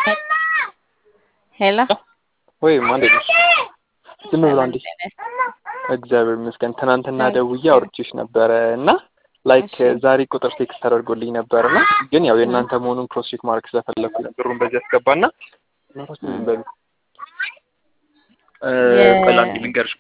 ሄሎ ወይ እንዴት ነሽ? ዝም ብሎ አንዴ እግዚአብሔር ይመስገን። ትናንትና ደውዬ አውርቼሽ ነበረ እና ላይክ ዛሬ ቁጥር ቴክስት ተደርጎልኝ ነበር እና ግን ያው የእናንተ መሆኑን ክሮስ ቼክ ማድረግ ስለፈለኩ ብሩን በዚህ ያስገባና በሉ ቆይ ላንዴ ልንገርሽ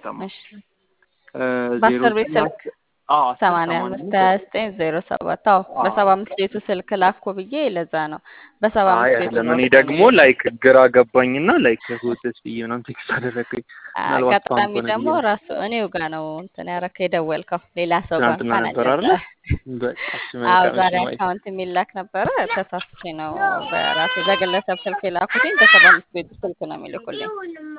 በአስር ቤት ስልክ ሰማንያ አምስት ሀያ ዘጠኝ ዜሮ ሰባት አዎ በሰባ አምስት ቤቱ ስልክ ላኩ ብዬ ለዛ ነው በሰባ አምስት ቤቱ ነው እኔ ደግሞ ላይክ ግራ ገባኝና ላይክ ሆቴስ ብዬ ምናምን ቴክስት አደረገኝ አጋጣሚ ደግሞ ራሱ እኔው ጋር ነው እንትን ያረከ የደወልከው ሌላ ሰው ጋር ትናንትና ነበር አይደለ አዎ ዛሬ አካውንት የሚላክ ነበረ ተሳስቼ ነው በራሴ በግለሰብ ስልክ የላኩትኝ በሰባ አምስት ቤቱ ስልክ ነው የሚልኩልኝ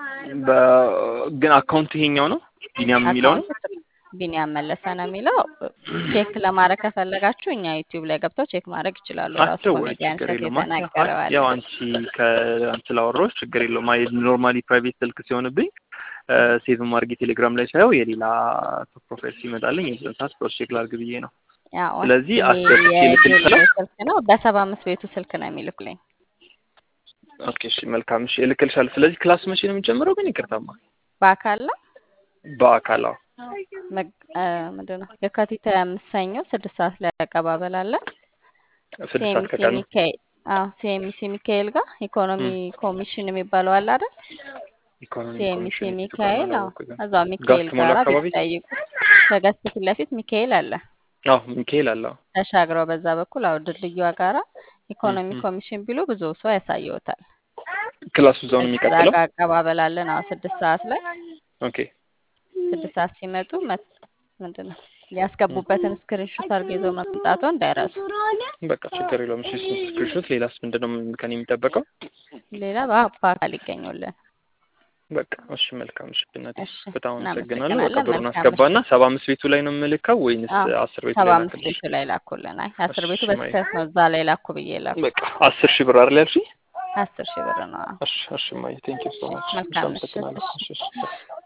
ግን አካውንት ይሄኛው ነው ቢኒያም የሚለው ነው ቢኒያም መለሰ ነው የሚለው። ቼክ ለማድረግ ከፈለጋችሁ እኛ ዩቲዩብ ላይ ገብተው ቼክ ማድረግ ይችላሉ። ራሱ ኮሜዲያን ሸት የተናገረዋል። ያው አንቺ ከአንቺ ላወራሁሽ ችግር የለውም። አይ ኖርማሊ ፕራይቬት ስልክ ሲሆንብኝ ሴቭ ማድረግ ቴሌግራም ላይ ሳየው የሌላ ፕሮፋይል ሲመጣልኝ የዛን ሰዓት ክሮስ ቼክ ላድርግ ብዬ ነው። ስለዚህ ስልክ ነው በሰባ አምስት ቤቱ ስልክ ነው የሚልኩልኝ። ኦኬ እሺ መልካም እሺ እልክልሻለሁ። ስለዚህ ክላስ መቼ ነው የሚጀምረው ግን ይቅርታማ? በአካል ነው በአካል አዎ ምንድን ነው የካቲት ሀያ አምስት ሰኞ ስድስት ሰዓት ላይ አቀባበል አለ። ስድስት ሰዓት ከቀኑ ሚካኤል አዎ ሲኤምሲ ሚካኤል ጋር ኢኮኖሚ ኮሚሽን የሚባለው አለ አይደል? ሲኤምሲ ሚካኤል አዎ እዛው ሚካኤል ጋራ ቢጠይቁ ከገስት ፊት ለፊት ሚካኤል አለ። አዎ ሚካኤል አለ። ተሻግረው በዛ በኩል አዎ ድልድዩዋ ጋራ ኢኮኖሚ ኮሚሽን ቢሉ ብዙ ሰው ያሳየውታል። ክላሱ እዛው ነው የሚቀጥለው። አቀባበል አለን አዎ ስድስት ሰዓት ላይ ኦኬ ስድስት ሰዓት ሲመጡ ምንድን ነው ያስገቡበትን ስክሪንሾት አድርገው ይዘው መምጣቱ እንዳይረሱ። በቃ ችግር የለውም። እሺ ስክሪንሾት። ሌላስ ምንድን ነው ከኔ የሚጠበቀው? ሌላ በአካል ይገኙልን። በቃ እሺ፣ መልካም እሺ። እናቴ በጣም አመሰግናለሁ። በቃ ብሩን አስገባና ሰባ አምስት ቤቱ ላይ ነው የምልከው ወይንስ አስር ቤቱ ሰባ ላይ አምስት ቤቱ ላይ ላኩልን። አይ አስር ቤቱ በስህተት ነው እዛ ላይ ላኩ ብዬ ላኩ። በቃ አስር ሺህ ብር አይደል ያልሽኝ? አስር ሺህ ብር ነው። እሺ እሺ፣ ማየ ቴንኪው ሶ ማች። መልካም ምሽት። አመሰግናለሁ። እሺ እሺ